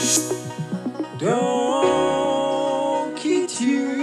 Don't kid you.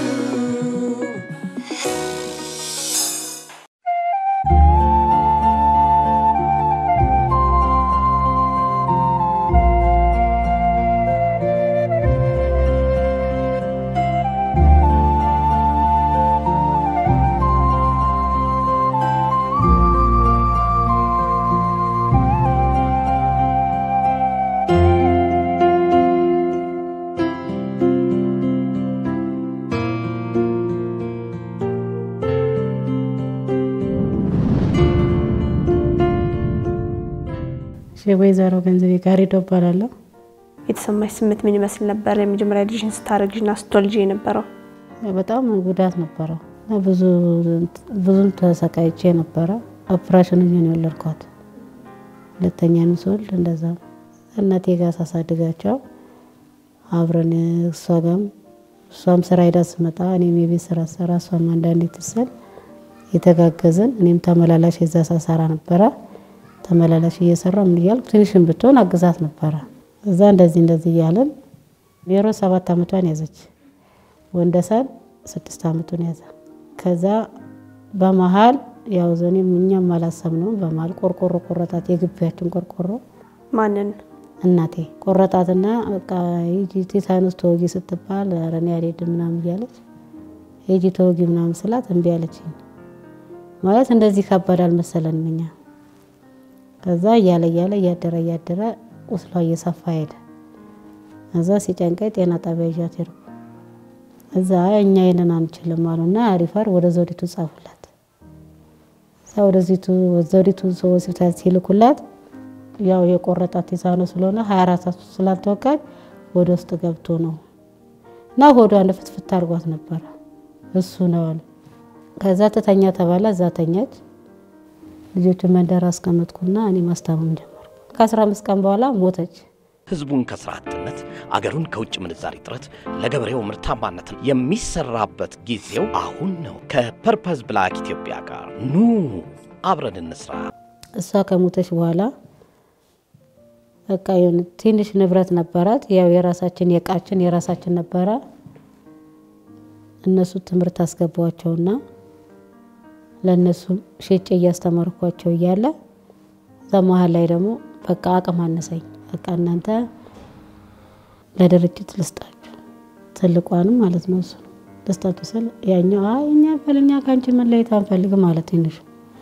ወይዘሮ ገንዘቤ ጋሪዶ እባላለሁ። የተሰማሽ ስሜት ምን ይመስል ነበር? የመጀመሪያ ልጅሽን ስታረግዥና ስትወልጂ የነበረው በጣም ጉዳት ነበረው እና ብዙ ብዙም ተሰቃይቼ ነበረ። ኦፕሬሽን ነው የወለድኳት። ሁለተኛ ስወልድ እንደዛ እናቴ ጋር ሳሳድጋቸው አብረን እሷ ጋም እሷም ስራ ሄዳ ስመጣ እኔም የቤት ስራ ሰራ እሷም አንዳንዴ ትስል የተጋገዝን እኔም ተመላላሽ የዛ ሳሰራ ነበረ ተመላላሽ እየሰራ ምን እያልኩ ትንሽን ብትሆን አግዛት ነበረ። እዛ እንደዚህ እንደዚህ እያለን ሜሮ ሰባት አመቷን ያዘች፣ ወንደሰን ስድስት አመቱን ያዘ። ከዛ በመሀል ያው ዘኔም እኛም አላሰብነውም። በመሀል ቆርቆሮ ቆረጣት፣ የግቢያችን ቆርቆሮ ማንን እናቴ ቆረጣትና በቃ ሂጂ ቲታኖስ ተወጊ ስትባል ኧረ እኔ አልሄድም ምናምን እያለች ሂጂ ተወጊ ምናምን ስላት እምቢ አለችኝ። ማለት እንደዚህ ከባድ አልመሰለንም እኛ ከዛ እያለ እያለ እያደረ እያደረ ቁስሏ እየሰፋ ሄደ። እዛ ሲጨንቀኝ ጤና ጣቢያ ይዣት ሄድኩ። እዛ እኛ ይንን አንችልም አሉና ሪፈር ወደ ዘውዲቱ ጻፉላት። እዛ ወደ ዘውዲቱ ሆስፒታል ሲልኩላት ያው የቆረጣት የሳኖ ስለሆነ ሀያ አራት ሰዓት ስላልተወጋች ወደ ውስጥ ገብቶ ነው እና ሆዷ እንደ ፍትፍት አድርጓት ነበረ። እሱ ነው አሉ። ከዛ ትተኛ ተባለ። እዛ ተኛች። ልጆቹን መንደር አስቀመጥኩና እኔ ማስታመም ጀመርኩ። ከአስራ አምስት ቀን በኋላ ሞተች። ህዝቡን ከስራ አጥነት አገሩን ከውጭ ምንዛሪ እጥረት ለገበሬው ምርታማነት የሚሰራበት ጊዜው አሁን ነው። ከፐርፐዝ ብላክ ኢትዮጵያ ጋር ኑ አብረን እንስራ። እሷ ከሞተች በኋላ በቃ የሆነ ትንሽ ንብረት ነበራት። ያው የራሳችን የእቃችን የራሳችን ነበረ። እነሱ ትምህርት አስገቧቸውና ለእነሱ ሸጬ እያስተማርኳቸው እያለ እዛ መሀል ላይ ደግሞ በቃ አቅም አነሰኝ። በቃ እናንተ ለድርጅት ልስጣችሁ ትልቋንም ማለት ነው እሱ ልስጣችሁ ስል ያኛው አይ እኛ በልኛ ከአንቺ መለየት አንፈልግም ማለት ትንሹ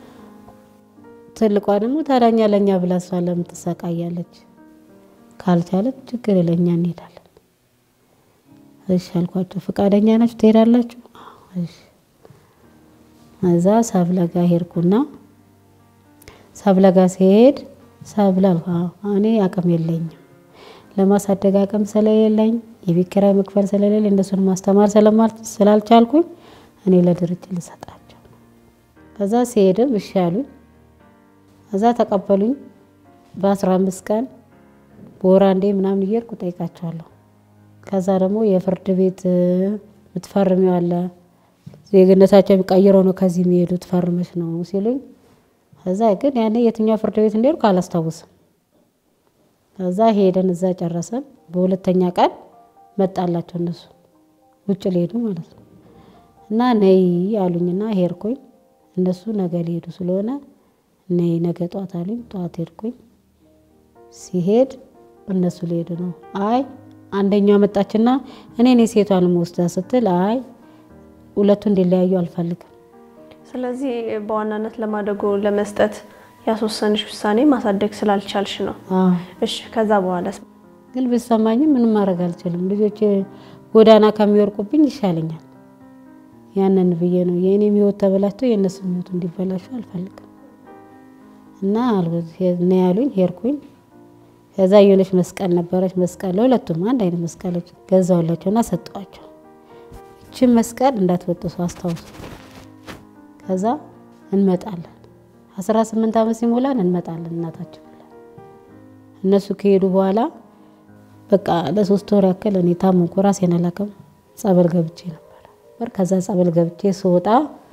ትልቋ ደግሞ ታዳኛ ለእኛ ብላ እሷ ለምን ትሰቃያለች? ካልቻለች ችግር የለኛ እንሄዳለን። እሺ አልኳቸው። ፈቃደኛ ናችሁ ትሄዳላችሁ? እሺ እዛ ሰብለጋ ሄድኩና ሰብለጋ ሲሄድ ሰብለ እኔ አቅም የለኝም ለማሳደግ አቅም ስለሌለኝ የቤት ኪራይ መክፈል ስለሌለኝ እነሱን ማስተማር ስላልቻልኩኝ እኔ ለድርጅት ልሰጣቸው። ከዛ ሲሄድም እሺ አሉኝ። እዛ ተቀበሉኝ። በአስራ አምስት ቀን በወር አንዴ ምናምን እየሄድኩ ጠይቃቸዋለሁ። ከዛ ደግሞ የፍርድ ቤት ምትፈርሚው አለ ዜግነታቸው የሚቀይረው ነው ከዚህ የሚሄዱት ፈርመሽ ነው ሲሉኝ፣ እዛ ግን ያኔ የትኛው ፍርድ ቤት እንደሄድኩ አላስታውስም። ከዛ ሄደን እዛ ጨረሰን። በሁለተኛ ቀን መጣላቸው እነሱ ውጭ ሊሄዱ ማለት ነው። እና ነይ አሉኝና ሄድኩኝ። እነሱ ነገ ሊሄዱ ስለሆነ ነይ ነገ ጠዋት አሉኝ። ጠዋት ሄድኩኝ። ሲሄድ እነሱ ሊሄዱ ነው። አይ አንደኛው መጣችና እኔ እኔ ሴቷን ወስዳ ስትል አይ ሁለቱ እንዲለያዩ አልፈልግም። ስለዚህ በዋናነት ለማደጎ ለመስጠት ያስወሰንሽ ውሳኔ ማሳደግ ስላልቻልሽ ነው። አዎ እሺ ከዛ በኋላ ግን ብሰማኝም ምንም ማድረግ አልችልም። ልጆች ጎዳና ከሚወርቁብኝ ይሻለኛል። ያንን ብዬ ነው የእኔም ህይወት ተበላሽቶ የእነሱም ህይወት እንዲበላሹ አልፈልግም እና እኔ ያሉኝ ሄድኩኝ። ከዛ የሆነች መስቀል ነበረች። መስቀል ለሁለቱም አንድ አይነት መስቀሎች ገዛሁላቸውና ሰጠዋቸው። ይችን መስቀል እንዳትበጥሱ አስታውሱ። ከዛ እንመጣለን አስራ ስምንት ዓመት ሲሞላን እንመጣለን እናታችን ብለን እነሱ ከሄዱ በኋላ በቃ ለሶስት ወር ያክል እኔ ታመምኩ። ራሴን አላውቅም። ጸበል ገብቼ ነበር። ከዛ ጸበል ገብቼ ስወጣ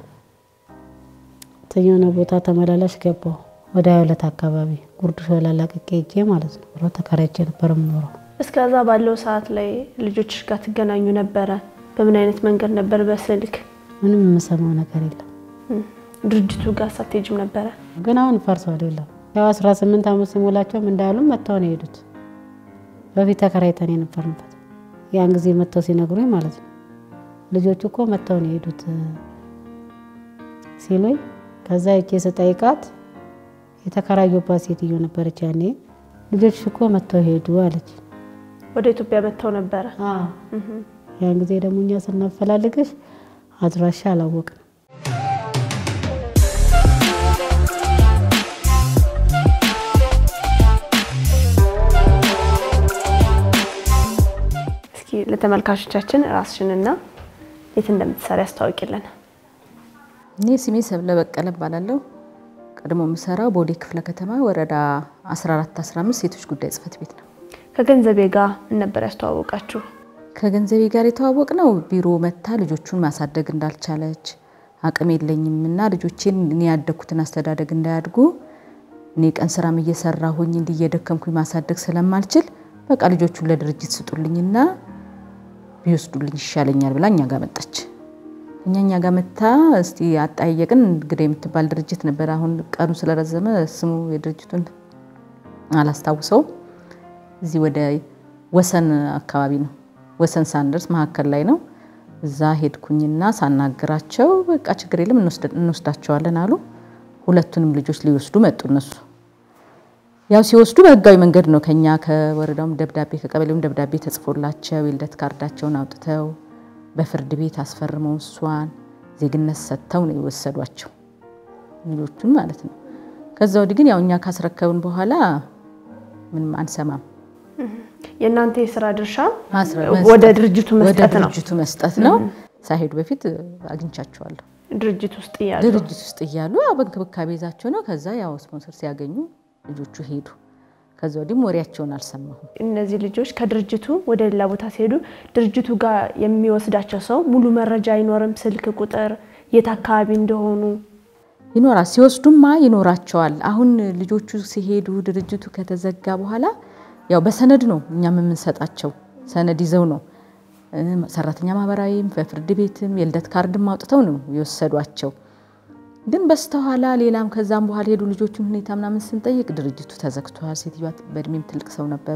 የሆነ ቦታ ተመላላሽ ገባሁ። ወደ ሀያ ሁለት አካባቢ ጉርድ ሾላ ላቅቄ ሄጄ ማለት ነው። ብሎ ተከራይቼ ነበር የምኖረው። እስከዛ ባለው ሰዓት ላይ ልጆች ጋር ትገናኙ ነበረ? በምን አይነት መንገድ ነበር? በስልክ ምንም የምሰማው ነገር የለም። ድርጅቱ ጋር ሳትሄጂም ነበረ? ግን አሁን ፈርሷል። የለም ያው 18 ዓመት ሲሞላቸውም እንዳሉም መጥተው ነው የሄዱት። በፊት ተከራይተን የነበርንበት ያን ጊዜ መጥተው ሲነግሩኝ ማለት ነው ልጆቹ እኮ መጥተው ነው የሄዱት ሲሉኝ፣ ከዛ እጄ ስጠይቃት የተከራዩባት ሴትዮ ነበረች ያኔ። ልጆች እኮ መጥተው ሄዱ አለች። ወደ ኢትዮጵያ መጥተው ነበረ? ያን ጊዜ ደግሞ እኛ ስናፈላልግሽ አድራሻ አላወቅንም። እስኪ ለተመልካቾቻችን ራስሽንና የት እንደምትሰሪ ያስታውቂልን። እኔ ስሜ ሰብለ በቀለ እባላለሁ። ቀድሞ የምሰራው ቦሌ ክፍለ ከተማ ወረዳ 14 15 ሴቶች ጉዳይ ጽህፈት ቤት ነው። ከገንዘቤ ጋር ምን ነበር ያስተዋወቃችሁ? ከገንዘቤ ጋር የተዋወቅ ነው ቢሮ መታ ልጆቹን ማሳደግ እንዳልቻለች አቅም የለኝም እና ልጆቼን እኔ ያደግኩትን አስተዳደግ እንዳያድጉ እኔ ቀን ስራም እየሰራሁኝ እንዲህ እየደከምኩኝ ማሳደግ ስለማልችል በቃ ልጆቹን ለድርጅት ስጡልኝና ቢወስዱልኝ ይሻለኛል ብላ እኛ ጋር መጣች። እኛ እኛ ጋር መታ እስቲ አጠያየቅን። እንግዲህ የምትባል ድርጅት ነበር። አሁን ቀኑ ስለረዘመ ስሙ የድርጅቱን አላስታውሰውም። እዚህ ወደ ወሰን አካባቢ ነው። ወሰን ሳንደርስ መካከል ላይ ነው። እዛ ሄድኩኝና ሳናግራቸው በቃ ችግር የለም እንወስዳቸዋለን አሉ። ሁለቱንም ልጆች ሊወስዱ መጡ። እነሱ ያው ሲወስዱ በህጋዊ መንገድ ነው። ከኛ ከወረዳውም ደብዳቤ ከቀበሌውም ደብዳቤ ተጽፎላቸው የልደት ካርዳቸውን አውጥተው በፍርድ ቤት አስፈርመው እሷን ዜግነት ሰጥተው ነው የወሰዷቸው ልጆቹን ማለት ነው። ከዛ ወዲህ ግን ያው እኛ ካስረከብን በኋላ ምንም አንሰማም። የእናንተ የስራ ድርሻ ማስረ- ወደ ድርጅቱ ወደ መስጠት ነው። ድርጅቱ መስጠት ነው። ሳይሄዱ በፊት አግኝቻቸዋለሁ። ድርጅት ውስጥ እያሉ ድርጅት ውስጥ እያሉ ያው በእንክብካቤ ይዛቸው ነው። ከዛ ያው ስፖንሰር ሲያገኙ ልጆቹ ሄዱ። ከዛ ወዲህም ወሬያቸውን አልሰማሁም። እነዚህ ልጆች ከድርጅቱ ወደ ሌላ ቦታ ሲሄዱ ድርጅቱ ጋር የሚወስዳቸው ሰው ሙሉ መረጃ አይኖርም። ስልክ ቁጥር፣ የት አካባቢ እንደሆኑ ይኖራል ሲወስዱማ ይኖራቸዋል። አሁን ልጆቹ ሲሄዱ ድርጅቱ ከተዘጋ በኋላ ያው በሰነድ ነው እኛም የምንሰጣቸው ሰነድ ይዘው ነው እ፣ ሰራተኛ ማህበራዊም በፍርድ ቤትም የልደት ካርድም አውጥተው ነው የወሰዷቸው። ግን በስተኋላ ሌላም ከዛም በኋላ ሄዱ ልጆቹን ሁኔታ ምናምን ስንጠይቅ ድርጅቱ ተዘግቷል። ሴትዮዋ በእድሜም ትልቅ ሰው ነበሩ።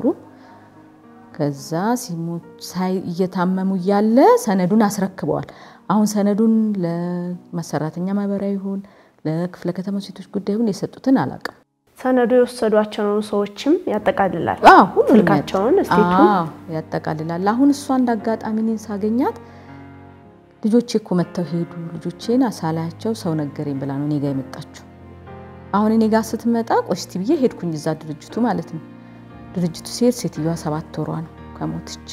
ከዛ ሲሞት ሳይ እየታመሙ እያለ ሰነዱን አስረክበዋል። አሁን ሰነዱን ለሰራተኛ ማህበራዊ ይሁን ለክፍለ ከተማ ሴቶች ጉዳይ ይሁን የሰጡትን አላውቅም። ሰነዱ የወሰዷቸውን ሰዎችም ያጠቃልላል። አዎ፣ ሁሉንም ስልካቸውን፣ ያጠ- እስቴቱን አዎ፣ ያጠቃልላል። አሁን እሷ እንደ አጋጣሚ እኔን ሳገኛት ልጆቼ እኮ መጥተው ሄዱ፣ ልጆቼን አሳላያቸው ሰው ነገረኝ ብላ ነው እኔ ጋ የመጣችው። አሁን እኔ ጋር ስትመጣ ቆስቲ ብዬ ሄድኩኝ እዛ ድርጅቱ ማለት ነው። ድርጅቱ ሲሄድ ሴትዮዋ ሰባት ወሯ ነው ከሞተች።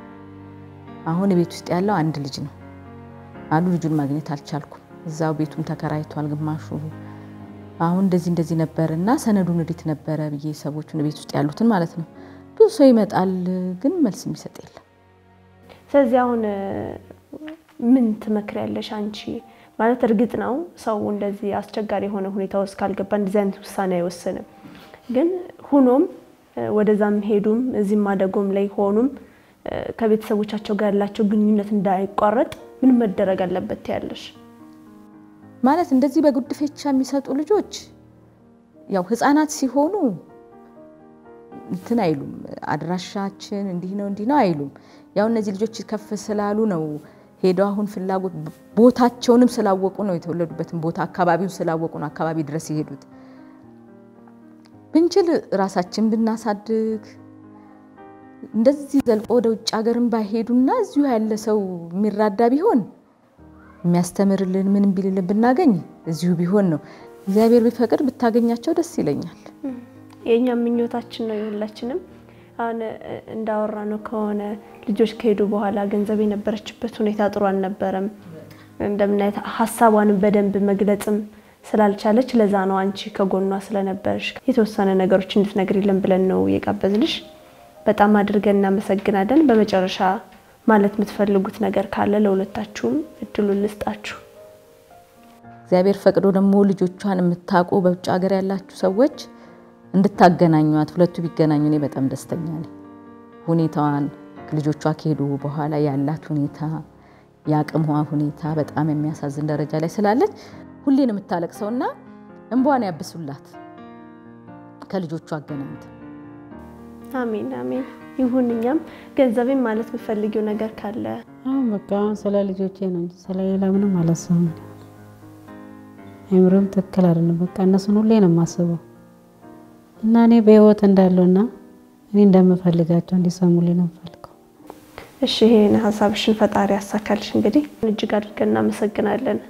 አሁን ቤት ውስጥ ያለው አንድ ልጅ ነው አሉ። ልጁን ማግኘት አልቻልኩም። እዛው ቤቱም ተከራይቷል ግማሹ። አሁን እንደዚህ እንደዚህ ነበር እና ሰነዱን እንዴት ነበረ ብዬ ሰዎቹን ቤት ውስጥ ያሉትን ማለት ነው። ብዙ ሰው ይመጣል፣ ግን መልስ የሚሰጥ የለም። ስለዚህ አሁን እ፣ ምን ትመክሪያለሽ አንቺ? ማለት እርግጥ ነው ሰው እንደዚህ አስቸጋሪ የሆነ ሁኔታ ውስጥ ካልገባ እንደዚህ አይነት ውሳኔ አይወስንም። ግን ሁኖም እ፣ ወደዛም ሄዱም እዚህም ማደጎም ላይ ሆኑም እ፣ ከቤተሰቦቻቸው ጋር ያላቸው ግንኙነት እንዳይቋረጥ ምን መደረግ አለበት ያለሽ? ማለት እንደዚህ በጉድፈቻ የሚሰጡ ልጆች ያው ህፃናት ሲሆኑ እንትን አይሉም። አድራሻችን እንዲህ ነው እንዲህ ነው አይሉም። ያው እነዚህ ልጆች ከፍ ስላሉ ነው ሄደው አሁን ፍላጎት ቦታቸውንም ስላወቁ ነው የተወለዱበትን ቦታ አካባቢውን ስላወቁ ነው አካባቢ ድረስ የሄዱት። ብንችል ራሳችን ብናሳድግ እንደዚህ ዘልቆ ወደ ውጭ ሀገርን ባይሄዱና እዚሁ ያለ ሰው የሚራዳ ቢሆን የሚያስተምርልን ምንም ቢልልን ብናገኝ እዚሁ ቢሆን ነው። እግዚአብሔር ቢፈቅድ ብታገኛቸው ደስ ይለኛል። የእኛም ምኞታችን ነው የሁላችንም። አሁን እ፣ እንዳወራ ነው ከሆነ ልጆች ከሄዱ በኋላ ገንዘብ የነበረችበት ሁኔታ ጥሩ አልነበረም። እንደምናየት ሀሳቧንም በደንብ መግለጽም ስላልቻለች ለዛ ነው አንቺ ከጎኗ ስለነበረሽ የተወሰነ ነገሮች እንድትነግሪልን ብለን ነው የጋበዝንሽ። በጣም አድርገን እናመሰግናለን። በመጨረሻ ማለት የምትፈልጉት ነገር ካለ ለሁለታችሁም እድሉን ልስጣችሁ። እግዚአብሔር ፈቅዶ ደግሞ ልጆቿን የምታውቁ በውጭ ሀገር ያላችሁ ሰዎች እንድታገናኟት፣ ሁለቱ ቢገናኙ እኔ በጣም ደስተኛ ነኝ። ሁኔታዋን ልጆቿ ከሄዱ በኋላ ያላት ሁኔታ የአቅሟ ሁኔታ በጣም የሚያሳዝን ደረጃ ላይ ስላለች ሁሌን የምታለቅሰውና እንቧን ያብሱላት ከልጆቹ አገናኝተ አሜን አሜን ይሁን። እኛም ገንዘቤን ማለት የምፈልጊው ነገር ካለ አሁን በቃ አሁን ስለ ልጆቼ ነው እንጂ ስለ ሌላ ምንም አላስብም። አይምሮም ትክክል አይደለም። በቃ እነሱን ሁሌ ነው የማስበው እና እኔ በህይወት እንዳለውና እኔ እንደምፈልጋቸው እንዲሰሙልኝ ነው የምፈልገው። እሺ ይሄን ሀሳብሽን ፈጣሪ ያሳካልሽ። እንግዲህ እጅግ አድርገን እናመሰግናለን።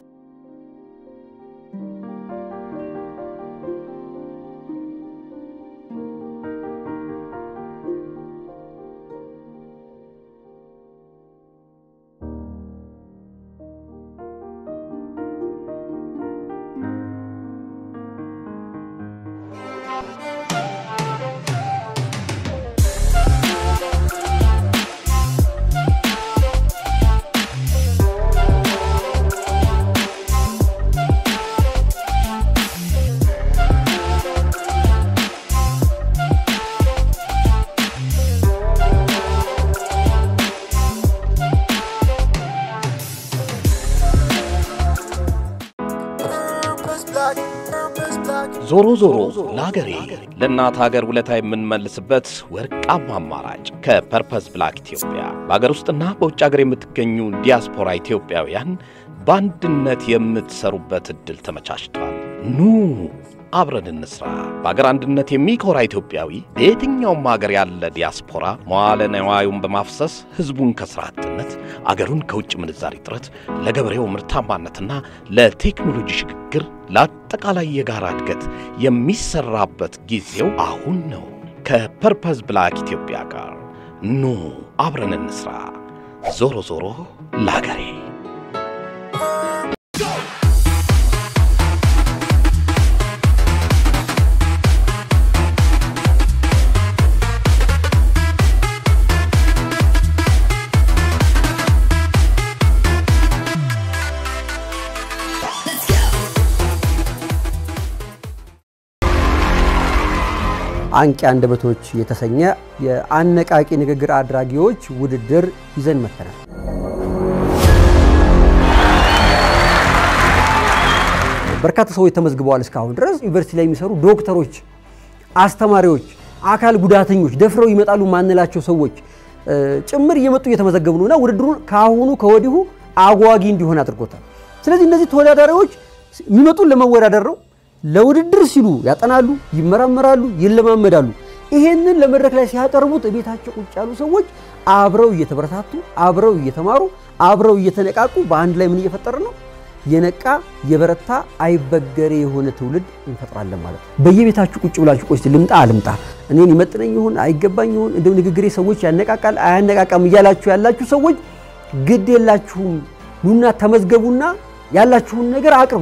ዞሮ ዞሮ ለሀገሬ ለእናት ሀገር ውለታ የምንመልስበት ወርቃማ አማራጭ ከፐርፐስ ብላክ ኢትዮጵያ በሀገር ውስጥና በውጭ ሀገር የምትገኙ ዲያስፖራ ኢትዮጵያውያን በአንድነት የምትሰሩበት ዕድል ተመቻችቷል። ኑ አብረን እንስራ። በአገር አንድነት የሚኮራ ኢትዮጵያዊ በየትኛውም ሀገር ያለ ዲያስፖራ መዋለ ነዋዩን በማፍሰስ ሕዝቡን ከሥራ አጥነት፣ አገሩን ከውጭ ምንዛሪ እጥረት፣ ለገበሬው ምርታማነትና ለቴክኖሎጂ ሽግግር፣ ለአጠቃላይ የጋራ እድገት የሚሰራበት ጊዜው አሁን ነው። ከፐርፐስ ብላክ ኢትዮጵያ ጋር ኑ አብረን እንስራ። ዞሮ ዞሮ ለአገሬ አንቂ አንደበቶች የተሰኘ የአነቃቂ ንግግር አድራጊዎች ውድድር ይዘን መጥተናል። በርካታ ሰዎች ተመዝግበዋል። እስካሁን ድረስ ዩኒቨርሲቲ ላይ የሚሰሩ ዶክተሮች፣ አስተማሪዎች፣ አካል ጉዳተኞች፣ ደፍረው ይመጣሉ ማንላቸው ሰዎች ጭምር እየመጡ እየተመዘገቡ ነው እና ውድድሩን ከአሁኑ ከወዲሁ አጓጊ እንዲሆን አድርጎታል። ስለዚህ እነዚህ ተወዳዳሪዎች የሚመጡን ለመወዳደር ነው። ለውድድር ሲሉ ያጠናሉ፣ ይመራመራሉ፣ ይለማመዳሉ። ይሄንን ለመድረክ ላይ ሲያቀርቡት ቤታቸው ቁጭ ያሉ ሰዎች አብረው እየተበረታቱ፣ አብረው እየተማሩ፣ አብረው እየተነቃቁ በአንድ ላይ ምን እየፈጠረ ነው? የነቃ የበረታ አይበገሬ የሆነ ትውልድ እንፈጥራለን ማለት ነው። በየቤታችሁ ቁጭ ብላችሁ ቆይ እስቲ ልምጣ አልምጣ፣ እኔን ይመጥነኝ ይሆን አይገባኝ ይሆን፣ እንደው ንግግሬ ሰዎች ያነቃቃል አያነቃቃም እያላችሁ ያላችሁ ሰዎች ግድ የላችሁም። ኑና ተመዝገቡና ያላችሁን ነገር አቅርቡ።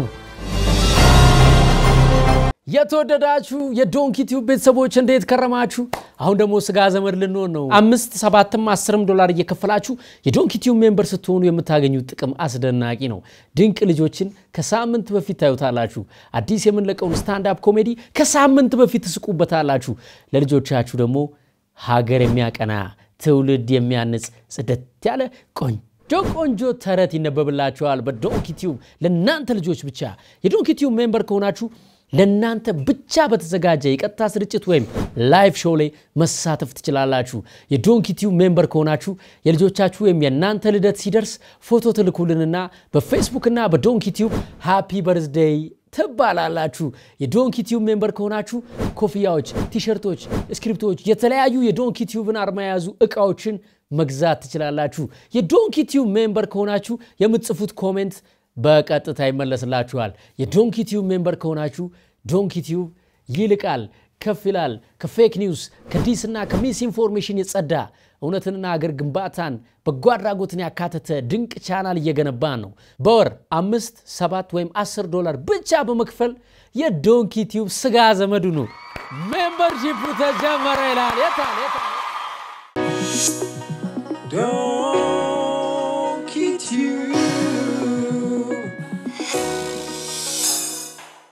የተወደዳችሁ የዶንኪ ቲዩብ ቤተሰቦች እንዴት ከረማችሁ? አሁን ደግሞ ስጋ ዘመድ ልንሆን ነው። አምስት ሰባትም አስርም ዶላር እየከፈላችሁ የዶንኪ ቲዩብ ሜምበር ስትሆኑ የምታገኙት ጥቅም አስደናቂ ነው። ድንቅ ልጆችን ከሳምንት በፊት ታዩታላችሁ። አዲስ የምንለቀውን ስታንዳፕ ኮሜዲ ከሳምንት በፊት ትስቁበታላችሁ። ለልጆቻችሁ ደግሞ ሀገር የሚያቀና ትውልድ የሚያንጽ ጽደት ያለ ቆንጆ ቆንጆ ተረት ይነበብላችኋል በዶንኪ ቲዩብ ለእናንተ ልጆች ብቻ። የዶንኪ ቲዩብ ሜምበር ከሆናችሁ ለእናንተ ብቻ በተዘጋጀ የቀጥታ ስርጭት ወይም ላይቭ ሾው ላይ መሳተፍ ትችላላችሁ። የዶንኪ ቲዩብ ሜምበር ከሆናችሁ የልጆቻችሁ ወይም የእናንተ ልደት ሲደርስ ፎቶ ትልኩልንና በፌስቡክና በዶንኪ ቲዩብ ሃፒ በርዝዴይ ትባላላችሁ። የዶንኪ ቲዩብ ሜምበር ከሆናችሁ ኮፍያዎች፣ ቲሸርቶች፣ ስክሪፕቶች፣ የተለያዩ የዶንኪ ቲዩብን አርማ የያዙ እቃዎችን መግዛት ትችላላችሁ። የዶንኪ ቲዩብ ሜምበር ከሆናችሁ የምትጽፉት ኮሜንት በቀጥታ ይመለስላችኋል። የዶንኪ ቲዩብ ሜምበር ከሆናችሁ ዶንኪ ቲዩብ ይልቃል፣ ከፍ ይላል። ከፌክ ኒውስ ከዲስና ከሚስ ኢንፎርሜሽን የጸዳ እውነትንና አገር ግንባታን በጎ አድራጎትን ያካተተ ድንቅ ቻናል እየገነባን ነው። በወር አምስት ሰባት ወይም አስር ዶላር ብቻ በመክፈል የዶንኪ ቲዩብ ስጋ ዘመዱ ነው። ሜምበርሺፑ ተጀመረ ይላል። የታል የታል?